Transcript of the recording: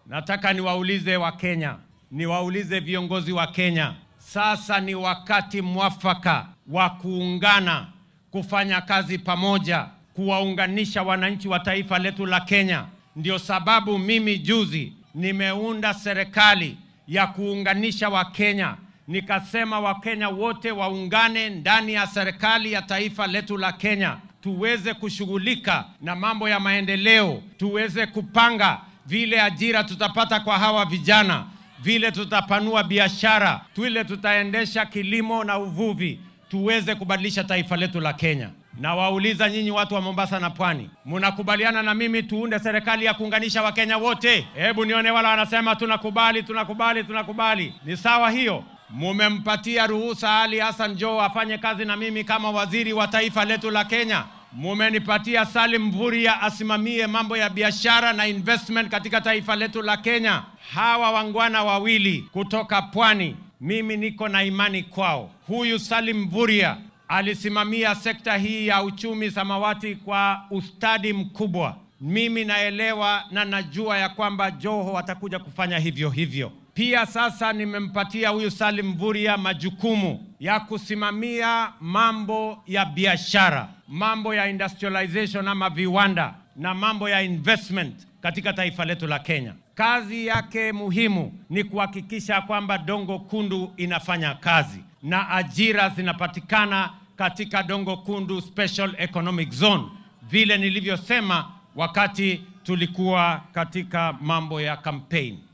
Nataka niwaulize Wakenya, niwaulize viongozi wa Kenya, sasa ni wakati mwafaka wa kuungana, kufanya kazi pamoja, kuwaunganisha wananchi wa taifa letu la Kenya. Ndio sababu mimi juzi nimeunda serikali ya kuunganisha Wakenya, nikasema Wakenya wote waungane ndani ya serikali ya taifa letu la Kenya, tuweze kushughulika na mambo ya maendeleo, tuweze kupanga vile ajira tutapata kwa hawa vijana, vile tutapanua biashara, vile tutaendesha kilimo na uvuvi, tuweze kubadilisha taifa letu la Kenya. Na wauliza nyinyi watu wa Mombasa na Pwani, mnakubaliana na mimi tuunde serikali ya kuunganisha Wakenya wote? Hebu nione wala wanasema tunakubali, tunakubali, tunakubali. Ni sawa hiyo? Mumempatia ruhusa Ali Hassan Joho afanye kazi na mimi kama waziri wa taifa letu la Kenya. Mumenipatia Salim Mvurya asimamie mambo ya biashara na investment katika taifa letu la Kenya. Hawa wangwana wawili kutoka Pwani, mimi niko na imani kwao. Huyu Salim Mvurya alisimamia sekta hii ya uchumi samawati kwa ustadi mkubwa. Mimi naelewa na najua ya kwamba Joho atakuja kufanya hivyo hivyo. Pia sasa nimempatia huyu Salim Mvurya majukumu ya kusimamia mambo ya biashara, mambo ya industrialization ama viwanda na mambo ya investment katika taifa letu la Kenya. Kazi yake muhimu ni kuhakikisha kwamba Dongo Kundu inafanya kazi na ajira zinapatikana katika Dongo Kundu Special Economic Zone, vile nilivyosema wakati tulikuwa katika mambo ya campaign.